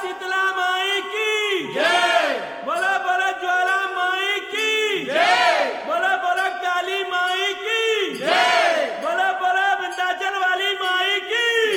शीतला माई की जय बोला बोला ज्वाला माई की जय बोला बोला काली माई की जय बोला बोला विंध्याचल वाली माई की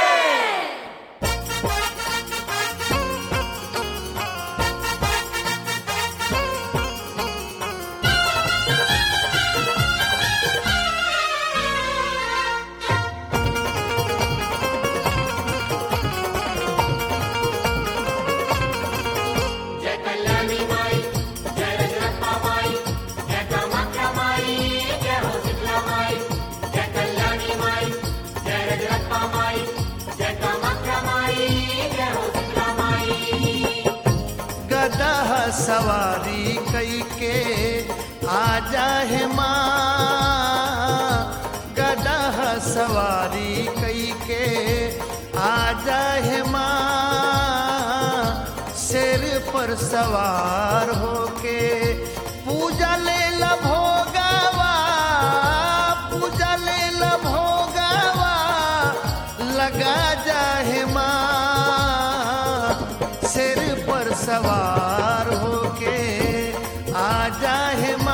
जय कल्याणी माई जय रजरप्पा माई जय कामाख्या माई जय हो शीतला माई जय कल्याणी माई जय रजरप्पा माई जय कामाख्या माई जय हो शीतला माई गदा सवारी कई के आजा है माँ गदा सवारी कई के आजा है माँ सिर पर सवार होके पूजा ले ला भोगावा पूजा ले ला भोगावा लगा जाहे माँ सिर पर सवार होके आ जाहे माँ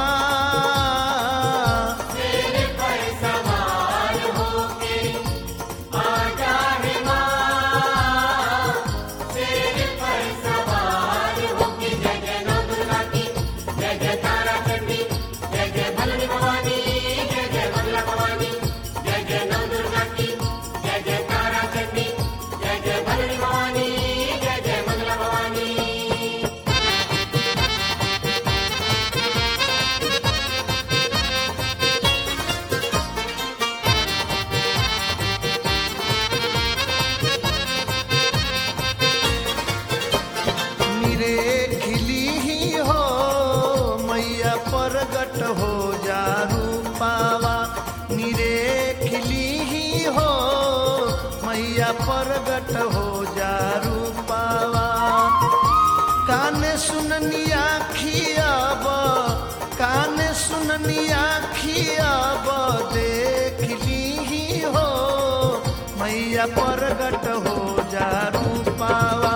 तेरे पर सवार होके आजा है माँ तेरे पर सवार होके जय जय नौ दुर्गा की जय जय तारा चंडी जय जय भलनी भवानी जय जय मंगला भवानी जय जय नौ दुर्गा की जय जय तारा चंडी जय जय भलनी भवानी जय जय मंगला भवानी निरे खिली ही हो मैया प्रगट हो जा रूपावा निरे खिली ही हो मैया प्रगट हो जा रूपावा कान सुननिया खियाब कान सुननिया खियाब देख ली ही हो मैया प्रगट हो जा रूपावा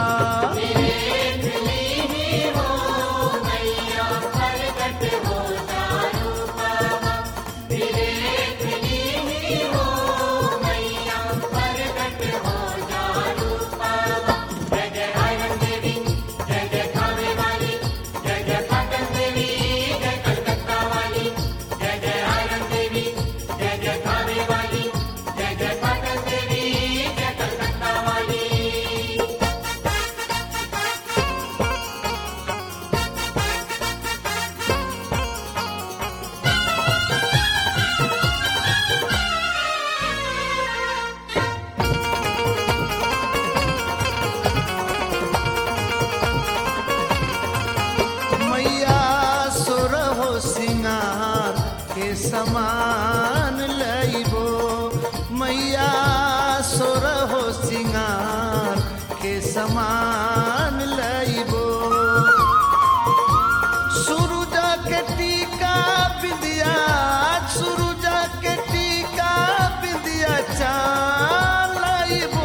मैया सुर हो सिंगार के समान लइबो मैया सुर हो सिंगार के समान लइबो सूरज के टीका बिंदिया सूरज के टीका बिंदिया चाल लइबो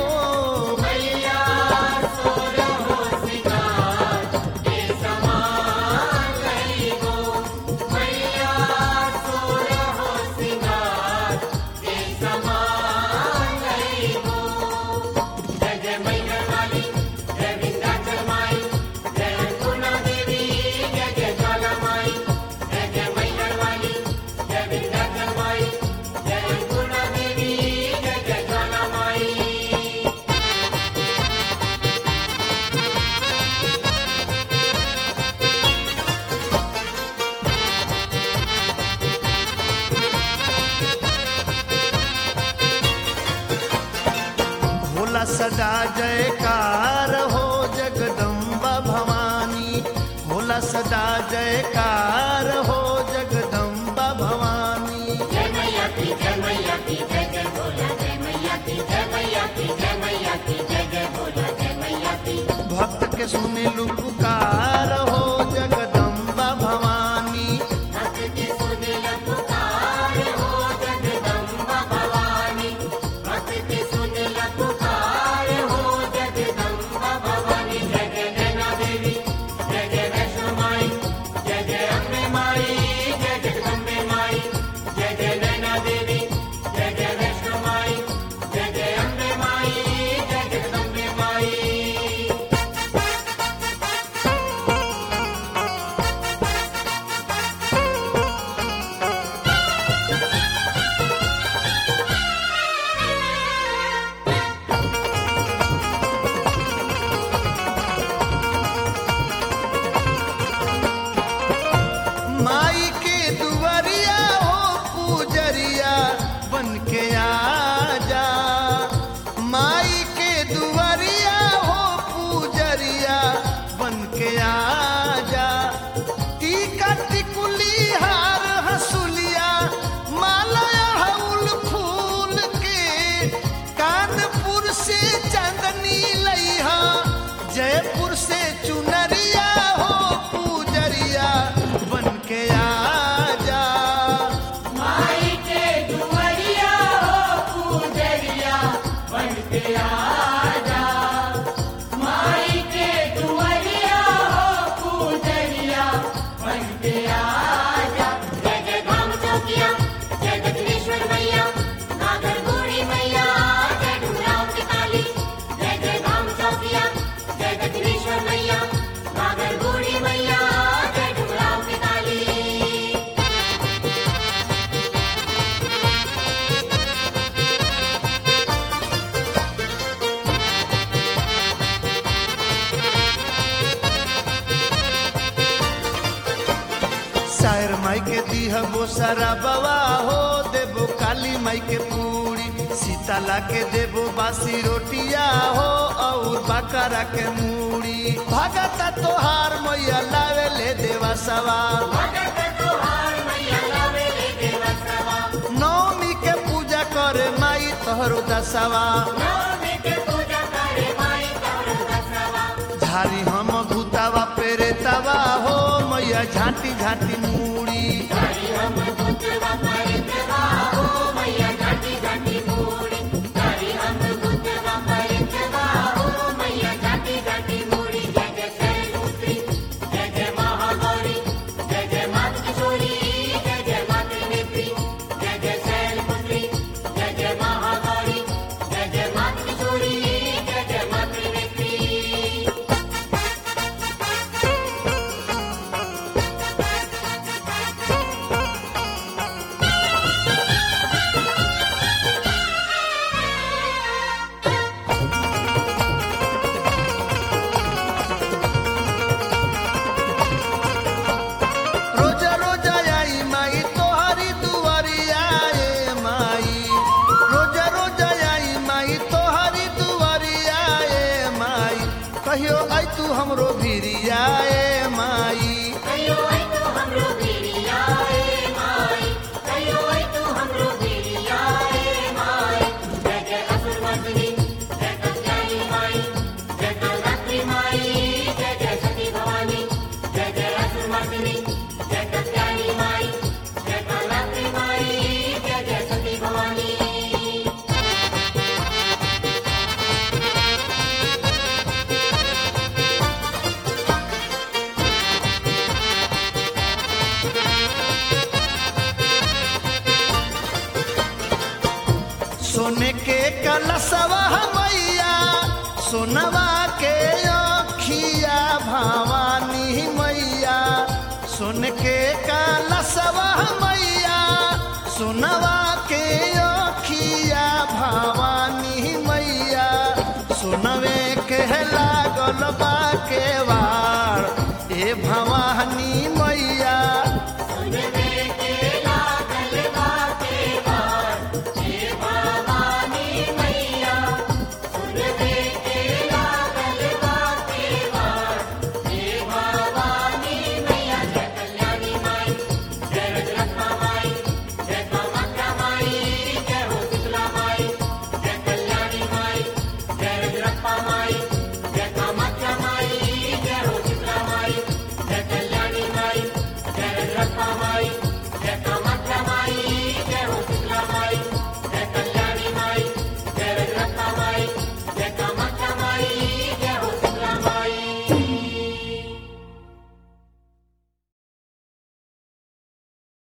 भोला सदा जयकार हो जगदम्बा भवानी भोला सदा जयकार हो जगदम्बा भवानी जय मैया की जय मैया की जय जय भोला जय मैया की जय मैया की जय मैया की जय जय भोला जय मैया की भक्त के सुने पुकार हो जगदम्बा भवानी भक्त की सुने पुकार हो जगदम्बा भवानी भक्त की सुने पुकार हो जगदम्बा भवानी दुआरिया हो पूजरिया बन के आजा टीका टिकुली हार हसुलिया माला हउल फूल के कानपुर से चांदनी लइहा जयपुर से चुनरिया हो पूजरिया बन के आजा माई के दुआरिया हो पूजरिया बन के आजा माई के दुआरिया हो पूजरिया बन के आजा जय जय धाम चौकिया जय दक्षिणेश्वर मैया नागर गोरी मैया जय डुमराव की काली जय जय धाम चौकिया जय दक्षिणेश्वर मैया नागर गोरी मैया जय डुमराव की काली शायर माई के दीह वो सारा बवा हो देबो काली माई के पूरी सीताला के देबो बासी रोटिया हो और बकरा के मूड़ी भगता तोहार मैया लावे ले देवा सवा नवमी के पूजा करे माई तोहरो दसवा झारी हम भूतावा पेरे तवा हो मैया झांटी झांटी मूड़ी रोजा रोजा आई माई तोहरी दुआरिया ए माई रोजा रोजा आई माई तोहरी दुआरिया ए माई कहियो आई तू हमरो भिरिया ए माई सोने के कलसवा मैया सोनवा के अखिया भवानी मैया सोन के कलसवा मैया सोनवा के अखिया भवानी मैया सोनवे के लागल बा